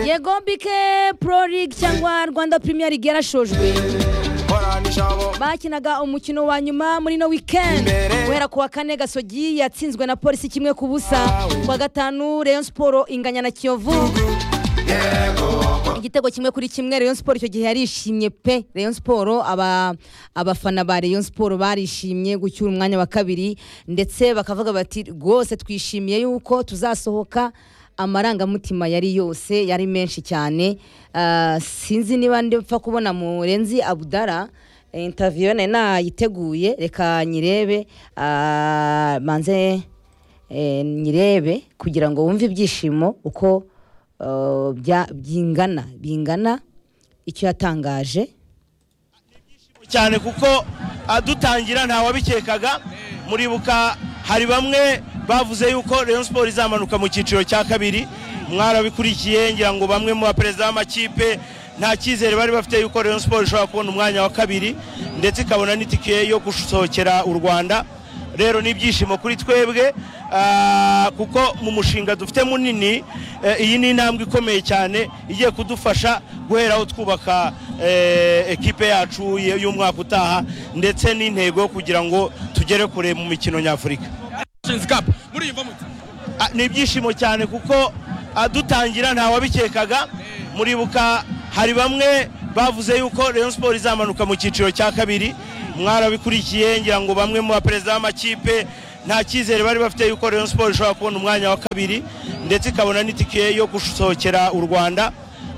yego bike pro league cyangwa rwanda premier league yarashojwe korana ishabo bakinaga umukino wa nyuma muri no weekend guhera ku wa kane gasogi yatsinzwe na polisi kimwe ku busa ku wa gatanu rayon siporo inganya na kiyovu igitego kimwe kuri kimwe rayon siporo icyo gihe yarishimye pe rayon siporo aba- abafana ba rayon siporo barishimye gucyura umwanya wa kabiri ndetse bakavuga bati rwose twishimiye yuko tuzasohoka amarangamutima yari yose yari menshi cyane Ah, sinzi niba ndipfa kubona murenzi abudara intaviyo nari nayiteguye reka nyirebe ah, manze eh, nyirebe kugira ngo wumve ibyishimo uko eh, bya- bingana bingana icyo yatangaje cyane kuko ah, dutangira ntawabikekaga muribuka hari bamwe bavuze yuko Rayon Sport izamanuka mu cyiciro cya kabiri mwarabikurikiye ngira ngo bamwe mu baperezida b'amakipe nta cyizere bari bafite yuko Rayon Sport ishobora kubona umwanya wa kabiri ndetse ikabona n'itike yo gusohokera u Rwanda rero ni ibyishimo kuri twebwe ah, kuko mu mushinga dufite munini eh, iyi ni intambwe ikomeye cyane igiye kudufasha guheraho twubaka eh, ekipe yacu y- y'umwaka utaha ndetse n'intego yo kugira ngo tugere kure mu mikino nyafurika Nations Cup muriyumva mute Ah, ni ibyishimo cyane kuko ah, dutangira ntawabikekaga muribuka hari bamwe bavuze yuko Rayon Sport izamanuka mu cyiciro cya kabiri mwarabikurikiye ngira ngo bamwe mu baperezida b'amakipe nta cyizere bari bafite yuko Rayon Sport ishobora kubona umwanya wa kabiri ndetse ikabona n'itike yo gusohokera u Rwanda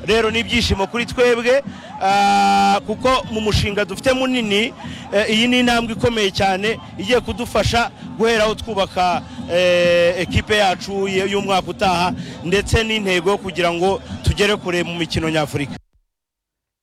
rero ni ibyishimo kuri twebwe ah, kuko mu mushinga dufite munini eh, iyi ni intambwe ikomeye cyane igiye kudufasha guheraho twubaka eh, ekipe yacu y- y'umwaka utaha ndetse n'intego yo kugira ngo tugere kure mu mikino nyafurika